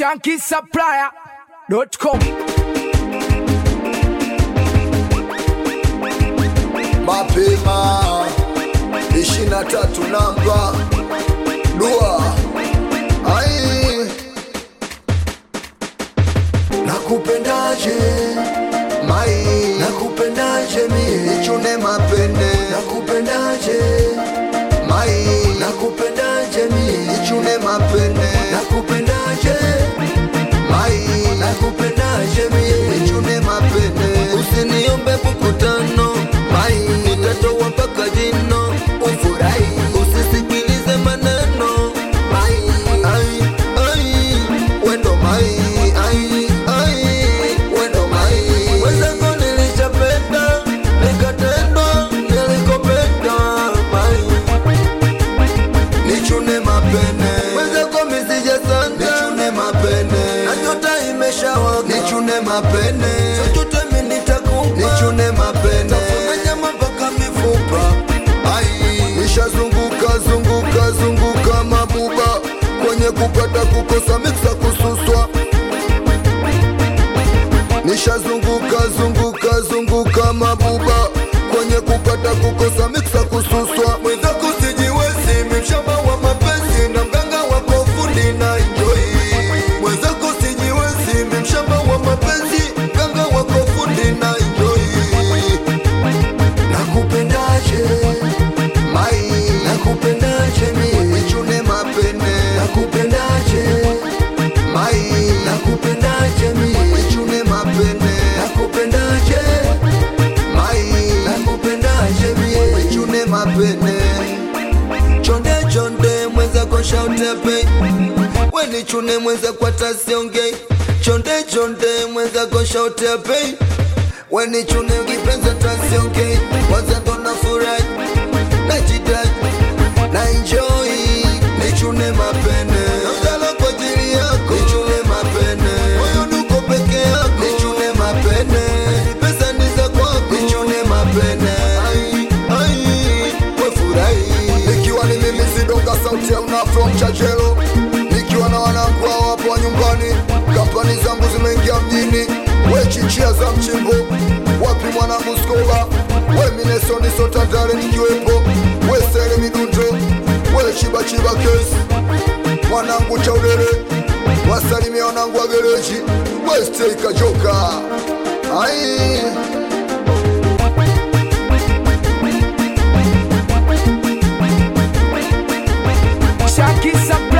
shankisupplier.com mapema ishirini na tatu namba dua ai nakupendaje mai nakupendaje mie nichune mapende nakupendaje mai nakupendaje mie nichune mapende nakupendaje mai nakupendaje mie nichune mapende usiniombe mkutano mai nitatoa mpaka jino ufurahi usisikilize maneno mai ai ai wendo mai ai ai wendo mai wenzako nilishapenda nikatendwa nilikopenda mai nichune mapene wenzako misija sana nichune mapene na nyota imeshawaka nichune mapene chochote mimi nitakupa nichune mapene tafuna nyama mpaka mifupa ai nishazunguka zunguka zunguka mabuba kwenye kupata kukosa miksa kususwa nishazunguka zunguka zunguka mabuba kwenye kupata kukosa miksa kususwa mwenzako sijiwezi mimshamba wa mapenzi na mganga wako fundi na enjoy mwenzako sijiwezi mimshamba wa mapenzi mganga wako fundi na enjoy nakupendaje mai nakupendaje mie nichune mapene nakupendaje mai nakupendaje mie nichune mapene nakupendaje mai nakupendaje mie nichune mapene chonde chonde mwenza kwa shautepe weni chune mwenza kwa tasiongei chonde chonde mwenza kwa shautepe weni chune ukipenza tasiongei kwanza ndo na furahi najidai na enjoy nichune mapene namdala kwa ajili yako nichune mapene moyo nuko peke yako nichune mapene pesa ni za kwako nichune mapene ai ai we furahi nikiwa ni mimi sidonga sauti ya una from chachelo nikiwa na wanangu hao hapo wa nyumbani kampani zangu zimeingia mjini we chichia za mchimbo wapi mwanangu skoba we minesoni sotandale nikiwepo we sele midundo we chibachiba kesi mwanangu chaudele wasalimia wanangu wa gereji we stei kajoka ai shankisupplier